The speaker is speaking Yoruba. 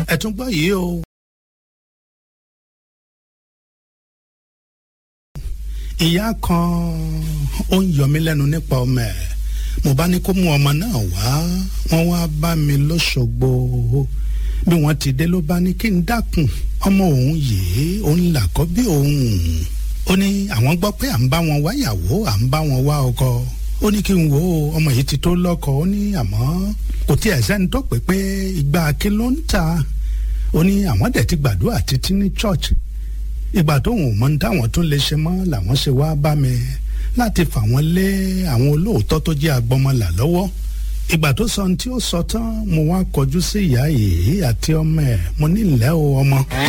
ẹ tún gbọ́ yìí o. ìyá kan ó ń yọ mí lẹ́nu nípa ọmọ ẹ̀ mo bá ní kó mú ọmọ náà wá wọ́n wá bá mi lọ́sọ̀gbọ̀ bí wọ́n ti dé ló bá ní kí n dákun ọmọ òun yìí òun làkọ́ bí òun ó ní àwọn gbọ́ pé à ń bá wọn wáyàwó à ń bá wọn wá ọkọ ó ní kí n wo ọmọ yìí ti tó lọ́kọ ó ní àmọ́ kò tí ẹ̀ sẹ́ni tó pé pé ìgbà kí ló ń ta ó ní àwọn dẹ̀ ti gbàdúrà títí ní church ìgbà tóun ò mọ ní táwọn tún lè ṣe mọ́ làwọn ṣe wá bá mi láti fà wọ́n lé àwọn olóòótọ́ tó jẹ́ agbọmọlà lọ́wọ́ ìgbà tó sọ ohun tí ó sọ tán mo wá kọjú sí ìyá yìí àti ọmọ ẹ̀ mo ní ìlẹ́ o ọmọ.